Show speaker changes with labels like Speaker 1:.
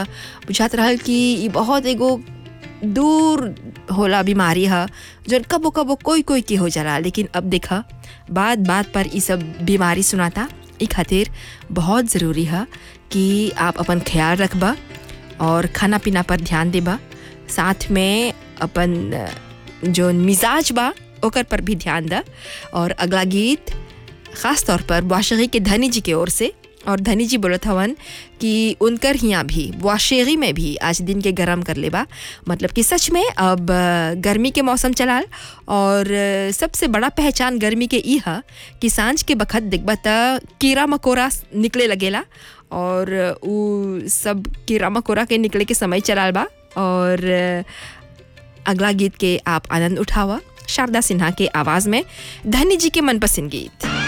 Speaker 1: बुझात रहल कि ई बहुत एगो दूर होला बीमारी ह जौन कबो कबो कोई कोई के हो जाला लेकिन अब देखा बात बात पर ई सब बीमारी सुनाता ई खातिर बहुत ज़रूरी है कि आप अपन ख्याल रखबा और खाना पीना पर ध्यान देबा साथ में अपन जो मिजाज बा ओकर पर भी ध्यान दा और अगला गीत ख़ास तौर पर वाशगी के धनी जी के ओर से और धनी जी बोलत हवन कि उनकर हियाँ भी वाशेगी में भी आज दिन के गरम कर लेबा मतलब कि सच में अब गर्मी के मौसम चलाल और सबसे बड़ा पहचान गर्मी के ई है कि सांझ के बखत देखबा त कीड़ा मकोड़ा निकले लगेला और उ सब कीड़ा मकोड़ा के निकले के समय चलाल बा और अगला गीत के आप आनंद उठावा शारदा सिन्हा के आवाज़ में धनी जी के मनपसंद गीत